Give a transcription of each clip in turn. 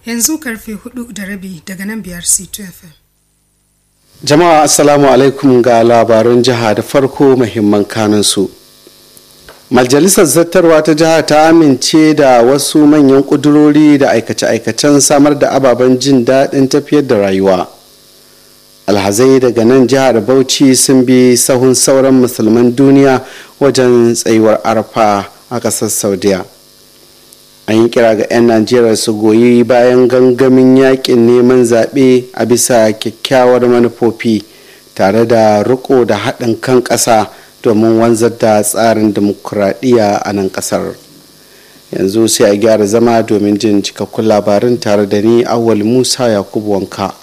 yanzu karfe hudu da rabi daga nan biyar c2 fm jama'a assalamu alaikum ga labarun jiha da farko muhimman kanunsu majalisar zartarwa ta jiha ta amince da wasu manyan kudurori da aikace-aikacen samar da ababen jin daɗin tafiyar da rayuwa alhazai daga nan jihar bauchi sun bi sahun sauran musulman duniya wajen tsayuwar arfa a ƙasar saudiya an yi kira ga 'yan najeriya su goyi bayan gangamin yakin neman zaɓe a bisa kyakkyawar manufofi tare da riko da haɗin kan ƙasa domin wanzar da tsarin dimokuraɗiyya a nan ƙasar yanzu sai a gyara zama domin jin cikakkun labarin tare da ni awal musa yakubu wanka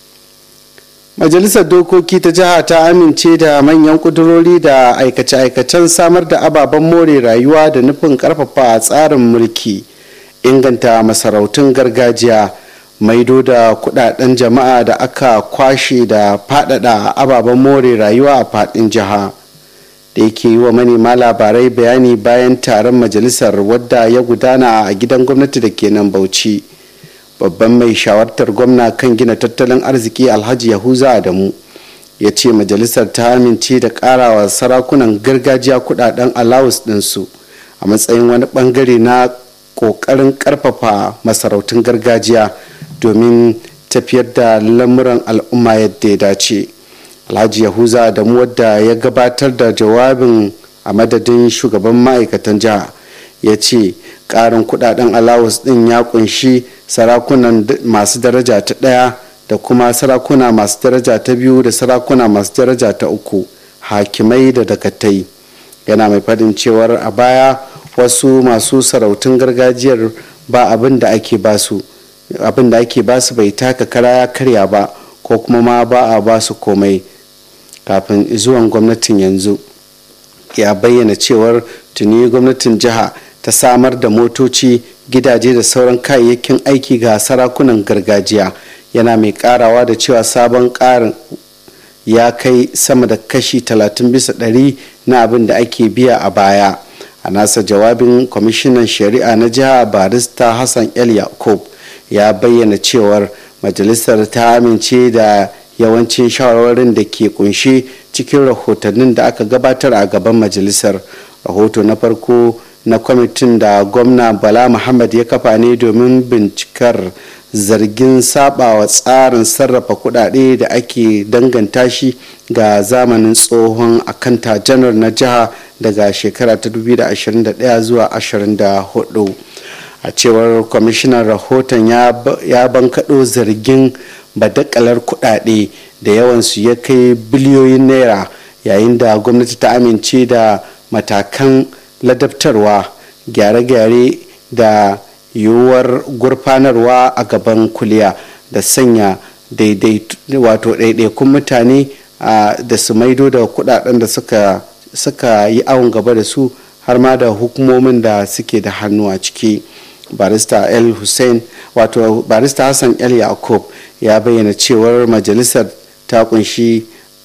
majalisar dokoki ta jiha ta amince da manyan kudurori da aikace-aikacen samar da ababen more rayuwa da nufin karfafa tsarin mulki inganta masarautun gargajiya maido da kudaden jama'a da aka kwashe da fadada ababen more rayuwa a fadin jiha da yake yi wa manema labarai bayani bayan taron majalisar wadda ya gudana a gidan gwamnati da ke nan bauchi babban mai shawartar gwamna kan gina tattalin arziki alhaji yahuza adamu ya ce majalisar ta amince da karawa sarakunan gargajiya kudaden alawus ɗinsu a matsayin wani bangare na kokarin karfafa masarautun gargajiya domin tafiyar da lamuran al'umma yadda ya dace alhaji yahuza adamu wadda ya gabatar da jawabin a madadin shugaban ma'aikatan jiha ya ce karin kudaden alawus din ya kunshi sarakunan masu daraja ta ɗaya da kuma sarakuna masu daraja ta biyu da sarakuna masu daraja ta uku hakimai da dakatai yana mai faɗin cewar a baya wasu masu sarautun gargajiyar ba abin da ake basu abin da ake basu bai taka kara ya karya ba ko kuma ma ba a basu komai kafin zuwan gwamnatin yanzu ya bayyana cewar tuni gwamnatin jiha ta samar da motoci gidaje da sauran kayayyakin aiki ga sarakunan gargajiya yana mai karawa da cewa sabon karin ya kai sama da kashi 30 bisa ɗari na abin da ake biya a baya a nasa jawabin kwamishinan shari'a na jiha barista hassan el yakub ya bayyana cewar majalisar ta amince da yawancin shawarwarin da ke kunshe cikin rahotannin da aka gabatar a gaban majalisar rahoto na farko na kwamitin da gwamna bala muhammad ya kafa ne domin bincikar zargin sabawa tsarin sarrafa kudade da ake danganta shi ga zamanin tsohon akanta janar na jiha daga shekara ta 2021 zuwa 24 a cewar kwamishinan rahoton ya bankaɗo zargin badakalar kudade da yawansu ya kai biliyoyin naira yayin da gwamnati ta amince da matakan ladabtarwa gyare-gyare da yiwuwar gurfanarwa a gaban kuliya da sanya wato ɗaiɗaikun mutane da su maido da kudaden da suka yi awon gaba da su har ma da hukumomin da suke da hannu a ciki barista el hussein wato barista hassan el yakub ya bayyana cewar majalisar ta kunshi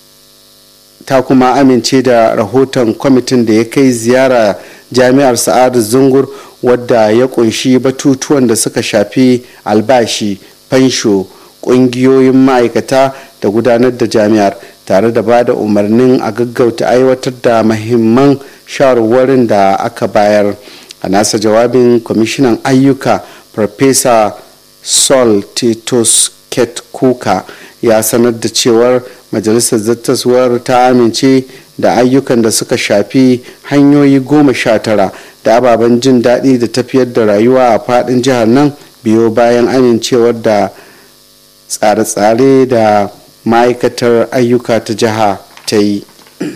ta kuma amince da rahoton kwamitin da ya kai ziyara jami'ar sa'adu zungur wadda ya kunshi batutuwan da suka shafi albashi fansho kungiyoyin ma'aikata da gudanar da jami'ar tare da ba da umarnin a gaggauta aiwatar da mahimman shawarwarin da aka bayar a nasa jawabin kwamishinan ayyuka farfesa sol titus kuka ya sanar da cewar majalisar zattaswar ta amince da ayyukan da suka shafi hanyoyi goma sha tara da ababen jin daɗi da tafiyar da rayuwa a faɗin jihar nan biyo bayan amincewar da tsare-tsare da ma'aikatar ayyuka ta jiha ta yi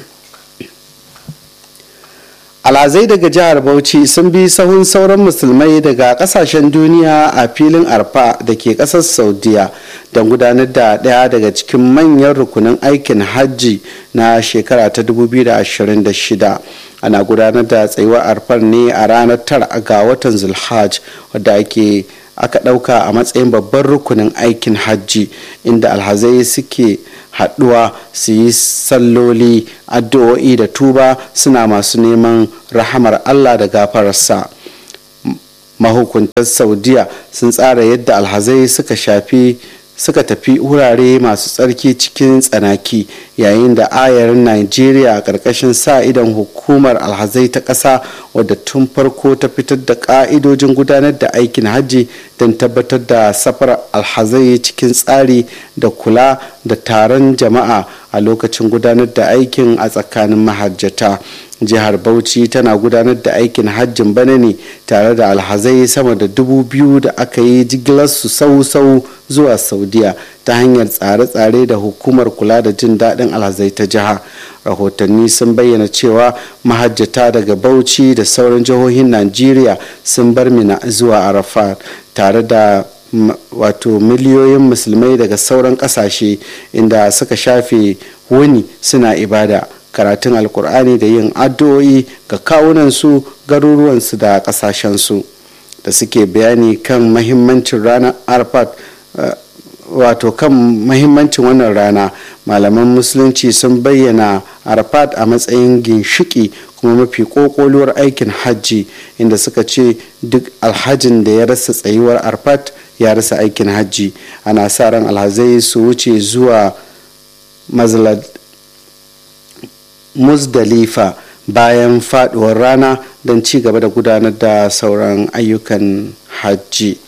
alazai daga jihar bauchi sun bi sahun sauran musulmai daga kasashen duniya a filin arfa da ke kasar saudiya don gudanar da daya daga cikin manyan rukunin aikin hajji na shekara ta 2026 ana gudanar da tsayuwar arfar ne a ranar tara ga watan zulhaj wadda ake aka ɗauka a matsayin babban rukunin aikin hajji inda alhazai suke haɗuwa su yi salloli addu'o'i da tuba suna masu neman rahamar allah da gafararsa mahukuntar saudiya sun tsara yadda alhazai suka shafi suka tafi wurare masu tsarki cikin tsanaki yayin da ayarin najeriya a ƙarƙashin sa idan hukumar alhazai ta ƙasa wadda tun farko ta fitar da ƙa'idojin gudanar da aikin hajji don tabbatar da safar alhazai cikin tsari da kula da taron jama'a a lokacin gudanar da aikin a tsakanin mahajjata jihar bauchi tana gudanar da aikin hajjin bana ne tare da alhazai sama da dubu biyu da aka yi jigilarsu sau-sau zuwa saudiya ta hanyar tsare-tsare da hukumar kula da jin daɗin alhazai ta jiha rahotanni sun bayyana cewa mahajjata daga bauchi da sauran jihohin najeriya sun bar mina zuwa arafat tare da wato miliyoyin musulmai daga sauran kasashe inda suka shafe wuni suna ibada karatun alkur'ani da yin addu'o'i ga kawunansu garuruwansu da kasashensu da suke bayani kan mahimmancin ranar arfat wato kan mahimmancin wannan rana malaman musulunci sun bayyana arfat a matsayin ginshiki kuma mafi kokoluwar aikin hajji inda suka ce duk alhajin da ya rasa tsayuwar arfat ya rasa aikin hajji ana sa ran alhazai su wuce zuwa muzdalifa bayan faduwar rana don ci gaba da gudanar da sauran ayyukan hajji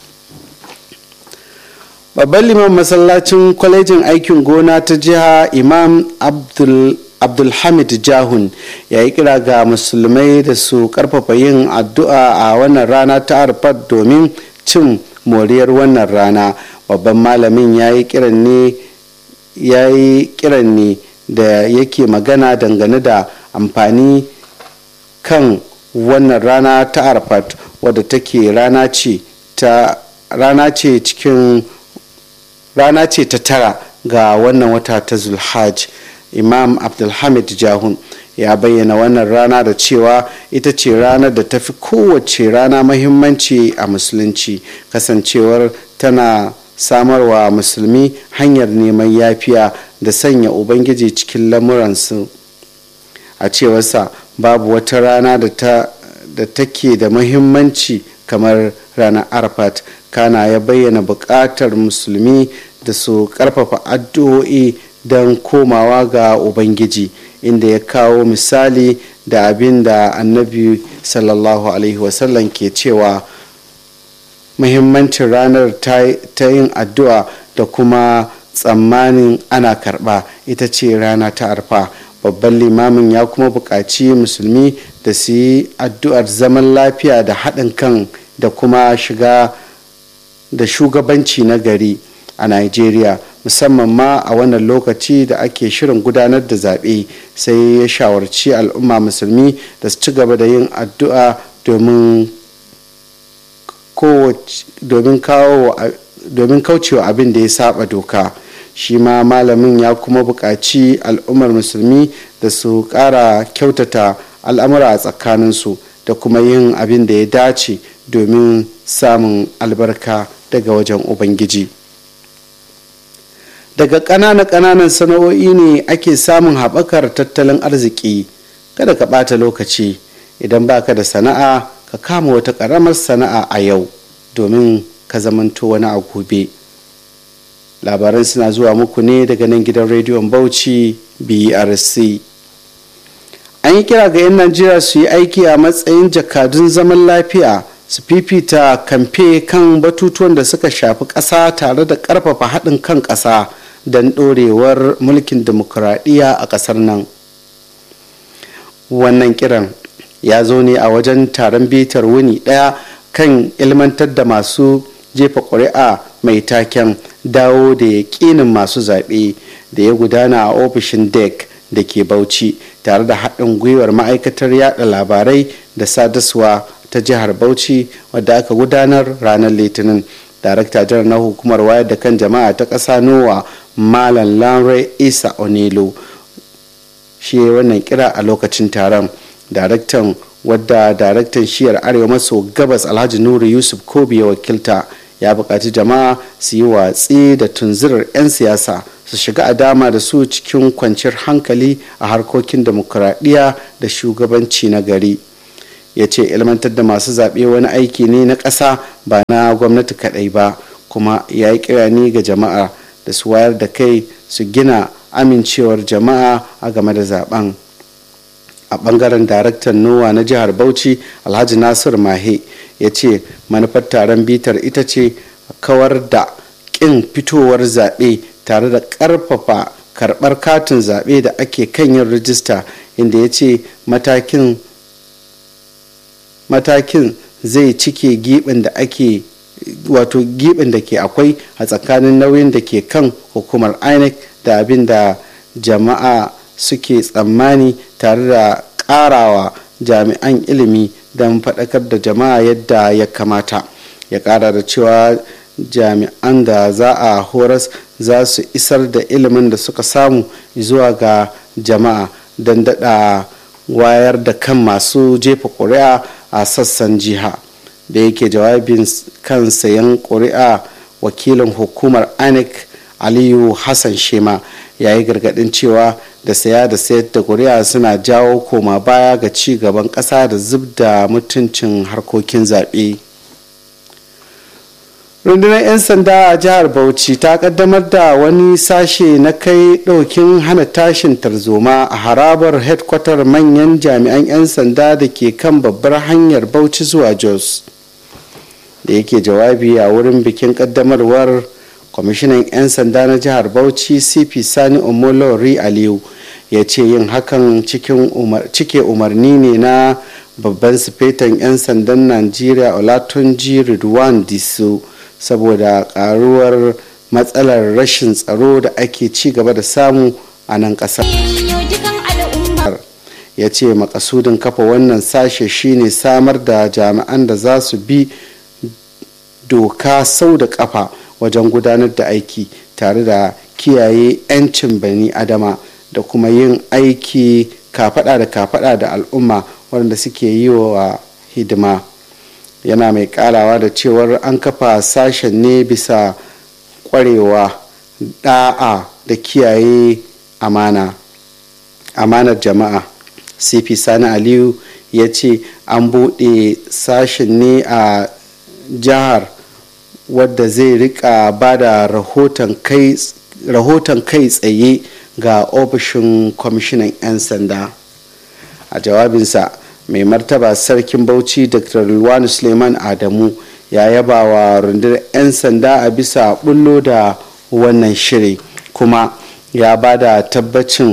babban liman masallacin kwalejin aikin gona ta jiha imam abdul abdulhamid jahun ya yi kira ga musulmai da su karfafa yin addu'a a wannan rana ta arfat domin cin moriyar wannan rana babban malamin ya yi kiran ne ya yi kiran ne da yake magana dangane da amfani kan wannan rana ta arfat wadda take rana ce ta rana ce cikin rana ce ta tara ga wannan wata ta zulhaj imam abdulhamid jahun ya bayyana wannan rana da cewa ita ce ranar da ta fi kowace rana mahimmanci a musulunci kasancewar tana samarwa musulmi hanyar neman yafiya da sanya ubangiji cikin lamuransu a cewarsa babu wata rana da take da mahimmanci kamar ranar arfat kana ya bayyana buƙatar musulmi da su ƙarfafa addu'o'i don komawa ga ubangiji inda ya kawo misali da abin da annabi sallallahu alaihi wasallam ke cewa muhimmancin ranar ta yin addu'a da kuma tsammanin ana karba ita ce rana ta arfa babban limamin ya kuma buƙaci musulmi da su yi addu'ar zaman lafiya da haɗin kan da kuma shiga da shugabanci na gari a nigeria musamman ma a wannan lokaci da ake shirin gudanar da zaɓe sai ya shawarci al'umma musulmi da su ci gaba da yin addu'a domin domin kaucewa abin da ya saba doka shi ma malamin ya kuma buƙaci al'ummar musulmi da su ƙara kyautata al'amura a tsakaninsu da kuma yin abin da ya dace domin samun albarka daga wajen ubangiji daga ƙananan ƙananan sana'o'i ne ake samun haɓakar tattalin arziki kada ka ɓata lokaci idan baka da sana'a ka kama wata ƙaramar sana'a a yau domin ka zamanto wani a gobe labaran suna zuwa muku ne daga nan gidan rediyon bauchi brc an yi kira ga 'yan najeriya su yi aiki a matsayin jakadun zaman lafiya su fifita kamfe kan batutuwan da suka shafi ƙasa tare da ƙarfafa haɗin kan ƙasa don ɗorewar mulkin demokuraɗiyya a ƙasar nan wannan kiran ya zo ne a wajen taron bitar wuni ɗaya kan ilmantar da masu jefa ƙuri'a mai taken dawo da yaƙinin masu zaɓe da ya gudana a ofishin dec da ke bauchi tare da haɗin gwiwar ma'aikatar yada labarai da sadaswa ta jihar bauchi wadda aka gudanar ranar litinin darakta janar na hukumar wayar da kan jama'a ta ƙasa nowa malam lanre isa onelo shi wannan kira a lokacin taron daraktan wadda daraktan shiyar arewa maso gabas alhaji nuru yusuf kobi ya wakilta ya buƙaci jama'a su yi watsi da tunzirar 'yan siyasa su shiga a dama da su cikin kwanciyar hankali a harkokin demokuraɗiyya da shugabanci na gari ya ce ilmantar da masu zaɓe wani aiki ne na ƙasa ba na gwamnati kaɗai ba kuma ya yi kirani ga jama'a da su wayar da kai su gina amincewar jama'a a game da zaben a bangaren daraktan nowa na jihar bauchi alhaji nasir mahe ya ce manufar taron bitar ita ce kawar da ƙin fitowar zaɓe tare da ƙarfafa karɓar katin zaɓe da ake kan yin rijista inda ya ce matakin matakin zai cike giɓin da ake wato giɓin da ke akwai a tsakanin nauyin da ke kan hukumar inec da abin da jama'a suke tsammani tare da ƙarawa jami'an ilimi don faɗakar da jama'a yadda ya kamata ya ƙara da cewa jami'an da za a horas za su isar da ilimin da suka samu zuwa ga jama'a don daɗa wayar da kan masu jefa ƙuri'a a sassan jiha da yake jawabin kan sayan ƙuri'a wakilin hukumar inec aliyu hassan shema ya yi gargaɗin cewa da saya da sayar da ƙuri'a suna jawo koma baya ga ci gaban ƙasa da zub da mutuncin harkokin zaɓe. rundunar 'yan sanda a jihar bauchi ta kaddamar da wani sashe na kai ɗaukin hana tashin tarzoma a harabar headquarter manyan jami'an 'yan sanda da ke kan babbar hanyar bauchi zuwa jos da yake jawabi a wurin bikin kaddamarwar kwamishinan 'yan sanda na jihar bauchi cp sani omolori aliyu ya ce yin hakan cike umarni ne na babban sifetan 'yan sandan najeriya olatunji ridwan disu saboda karuwar matsalar rashin tsaro da ake ci gaba da samu a nan kasar ya ce makasudin kafa wannan sashe shine samar da jami'an da za su bi doka sau da kafa wajen gudanar da aiki tare da kiyaye 'yancin bani adama da kuma yin aiki kafada da kafada da al'umma waɗanda suke yi wa hidima yana mai karawa da cewar an kafa sashen ne bisa kwarewa da'a da kiyaye amana amanar jama'a cp sani aliyu ya ce an buɗe sashen ne a jihar wadda zai rika ba da rahoton kai tsaye ga ofishin kwamishinan 'yan sanda a jawabinsa mai martaba sarkin bauchi dr luwani suleiman adamu ya yaba wa rundunar 'yan sanda a bisa bullo da wannan shiri kuma ya ba da tabbacin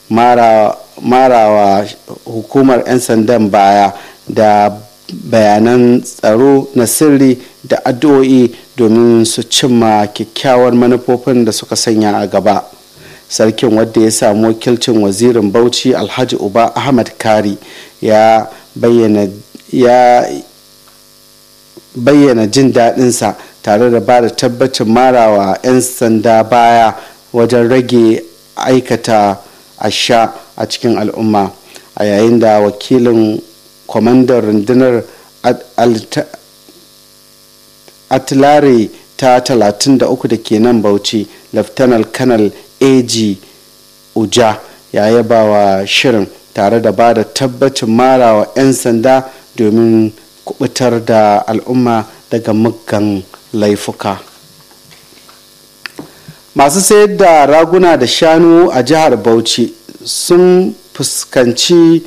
marawa hukumar 'yan sandan baya da bayanan tsaro na sirri da addu'o'i domin su cimma kyakkyawar manufofin da suka sanya a gaba sarkin wadda ya samu wakilcin wazirin bauchi alhaji uba ahmad kari ya bayyana ya bayyana jin daɗinsa tare da ba da tabbacin marawa 'yan sanda baya wajen rage aikata asha a cikin al'umma a yayin da wakilin kwamandan rundunar atilare ta 33 da ke nan bauchi laftanar kanal ag uja ya yaba wa shirin tare da ba da tabbacin marawa 'yan sanda domin kubutar da al'umma daga muggan laifuka masu sayar da raguna da shanu a jihar bauchi sun fuskanci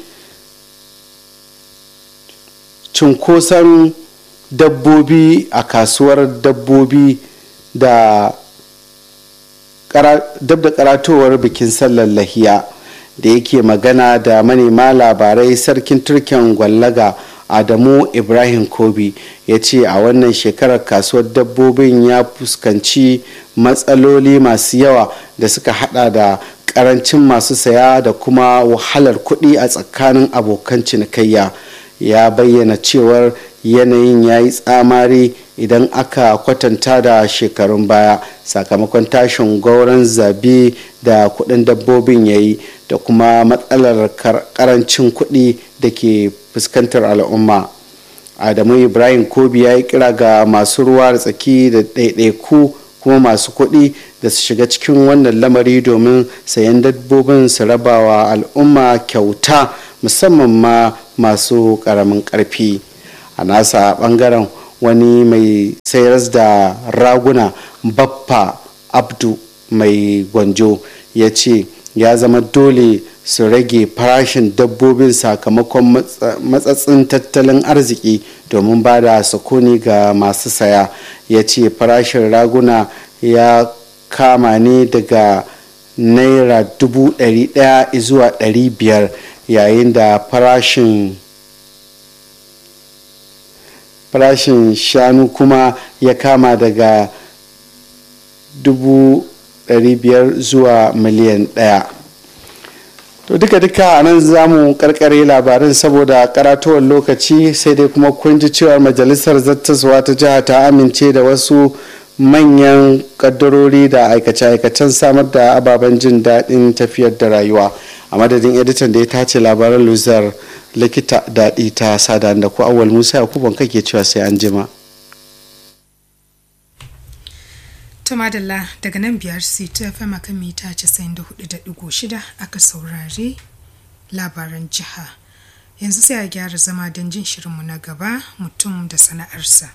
cunkoson dabbobi a kasuwar dabbobi da dab da karatowar bikin sallar lahiya da yake magana da manema labarai sarkin turken gwallaga adamu ibrahim kobi ya ce a wannan shekarar kasuwar dabbobin ya fuskanci matsaloli masu yawa da suka hada da karancin masu saya da kuma wahalar kuɗi a tsakanin abokan cinikayya ya bayyana cewar yanayin ya yi tsamari idan aka kwatanta da shekarun baya sakamakon tashin gauran zabe da kudin dabbobin ya yi da kuma matsalar karancin kudi da ke fuskantar al'umma adamu ibrahim kobi ya yi kira ga masu ruwa da tsaki da ɗaiɗaiku kuma masu kuɗi da su shiga cikin wannan lamari domin sayan dabbobin su rabawa al'umma kyauta musamman ma masu ƙaramin ƙarfi a nasa ɓangaren wani mai sayar da raguna baffa abdu mai gwanjo ya ce ya zama dole su rage farashin dabbobin sakamakon matsatsin tattalin arziki domin ba da sukuni ga masu saya ya ce farashin raguna ya kama ne daga naira dubu ɗari ɗaya zuwa ɗari biyar yayin da farashin farashin shanu kuma ya kama daga dubu ɗari biyar zuwa miliyan ɗaya to duka duka a nan za mu karkare labarin saboda karatuwar lokaci sai dai kuma kun ji cewar majalisar zattaswa ta jiha ta amince da wasu manyan kaddarori da aikace-aikacen samar da ababen jin daɗin tafiyar da rayuwa a madadin editan da ya tace labaran luzar likita daɗi ta sada da ku awal musa yakuban kake cewa sai an jima. ta madalla daga nan biyar ta fm akan mita 94.6 aka saurari labaran jiha yanzu sai a gyara zama don jin shirinmu na gaba mutum da sana'arsa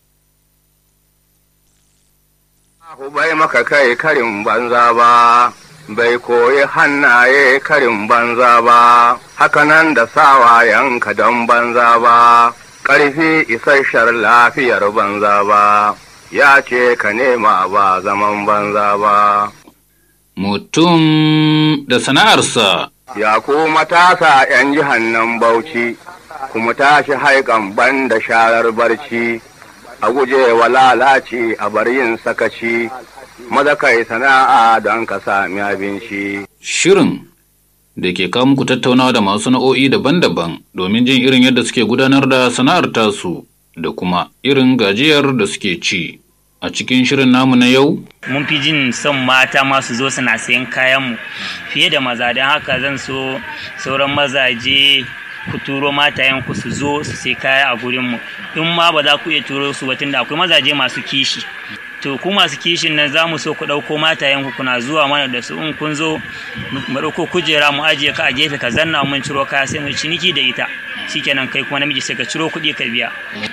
bai maka kai karin banza ba bai koyi hannaye karin banza ba hakanan da sawayenka don banza ba ƙarfi isasshen lafiyar banza ba ya ce ka nema ba zaman banza ba. Mutum da sana'arsa Ya ku matasa ’yan jihannan bauchi, kuma tashi haikan ban da sharar barci, a guje wa lalaci a bar yin sakaci, maza kai sana'a don ka sami abinci. shirin da ke kawo muku tattaunawa da masu sana'o'i daban-daban domin jin irin yadda suke gudanar da sana'ar tasu da kuma irin gajiyar da suke ci. A cikin shirin namu na yau, mun fi jin son mata masu zo suna sayan kayanmu fiye da maza don haka zan so sauran mazaje ku turo matayenku su zo su sai kaya a gurinmu in ma ba za ku iya turo su ba tunda akwai mazaje masu kishi to ku masu kishin nan za mu so ku ɗauko matayenku kuna zuwa mana da su in kun zo mu ɗauko kujera mu ajiye ka a gefe ka zanna mun ciro kaya sai mu ciniki da ita shikenan kai kuma namiji sai ka ciro kuɗi ka biya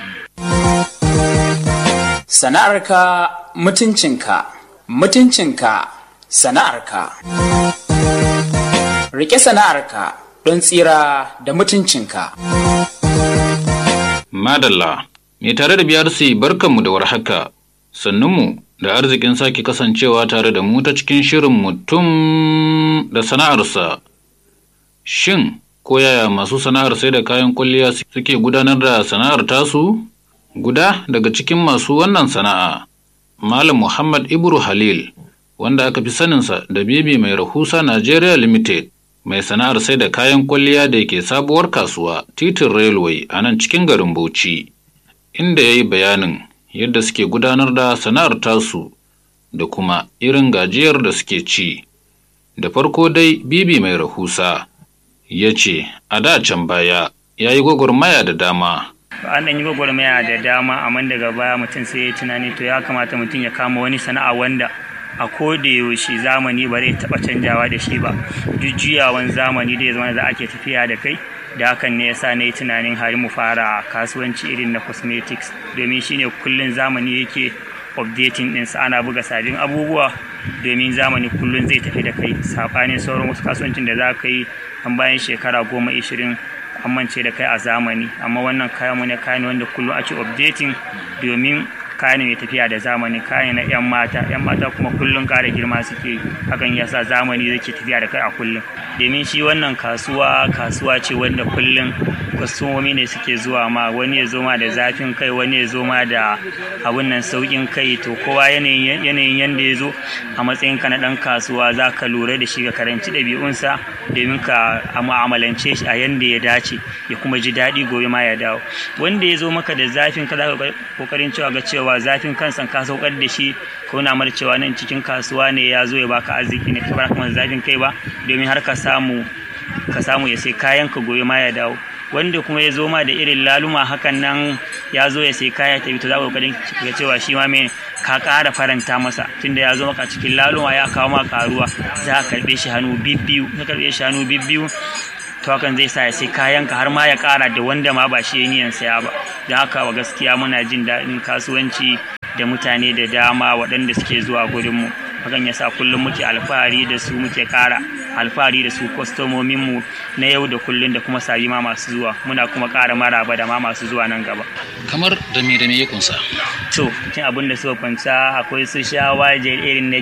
Sana'arka mutuncinka, mutuncinka sana'arka. Rike sana'arka don tsira da mutuncinka. Madalla, mai tare da BRC barkanmu da warhaka, sannunmu da arzikin sake kasancewa tare da mu ta cikin shirin mutum da sana'arsa. Shin, ko yaya masu sana'ar sai da kayan kwalliya suke gudanar da sana'ar tasu? Guda daga cikin masu wannan sana'a, Malam Muhammad Ibru Halil, wanda aka fi saninsa da Bibi mai rahusa Nigeria Limited, mai sana'ar sai da kayan kwalliya da ke sabuwar kasuwa titin railway a nan cikin garin Bauchi, inda ya yi bayanin yadda suke gudanar da sana'ar tasu da kuma irin gajiyar da suke ci. Da farko dai Bibi mai rahusa ya ce, a da can baya ya yi gwagwarmaya da dama. an ɗan yi gwagwarmaya da dama amma daga baya mutum sai ya tunani to ya kamata mutum ya kama wani sana'a wanda a koda yaushe zamani ba zai taɓa canjawa da shi ba duk juyawan zamani da ya zama da ake tafiya da kai da hakan ne yasa na yi tunanin hari mu fara kasuwanci irin na cosmetics domin shine kullun zamani yake updating ɗinsa ana buga sabbin abubuwa domin zamani kullun zai tafi da kai saɓanin sauran wasu kasuwancin da za ka yi an bayan shekara goma ishirin amince da kai a zamani amma wannan kayan mu ne kayan wanda kullum ake updating domin kayan mai tafiya da zamani kayan na yan mata yan mata kuma kullum kara girma suke hakan yasa zamani zai ke tafiya da kai a kullum domin shi wannan kasuwa kasuwa ce wanda kullum kwastomomi ne suke zuwa ma wani ya zo ma da zafin kai wani ya zo ma da abun nan saukin kai to kowa yanayin yanda ya zo a matsayin ka na dan kasuwa za ka lura da shi ka karanci ɗabi'unsa domin ka mu'amalance shi a yanda ya dace ya kuma ji daɗi gobe ma ya dawo wanda ya zo maka da zafin ka za ka kokarin cewa ga cewa zafin kansa ka saukar da shi ko na mar cewa nan cikin kasuwa ne ya zo ya baka arziki ne ka kuma zafin kai ba domin har ka samu ka samu ya sai kayan ka gobe ma ya dawo wanda kuma ya zo ma da irin laluma hakan nan ya zo ya sai kaya ta to za ka kokarin ga cewa shi ma mai ka ƙara faranta masa tunda ya zo maka cikin laluma ya kawo ma karuwa za ka karɓe shi hannu bibbiyu ka karɓe shi hannu bibbiyu to hakan zai sa ya sai kayan ka har ma ya kara da wanda ma ba shi niyan saya ba don haka wa gaskiya muna jin daɗin kasuwanci da mutane da dama waɗanda suke zuwa gurinmu hakan ya sa kullum muke alfahari da su muke kara alfahari da su kwastomominmu na yau da kullum da kuma sabi ma masu zuwa muna kuma kara maraba da ma masu zuwa nan gaba kamar da me da me ya kunsa to cin abin da suka kwanta akwai su shawa irin na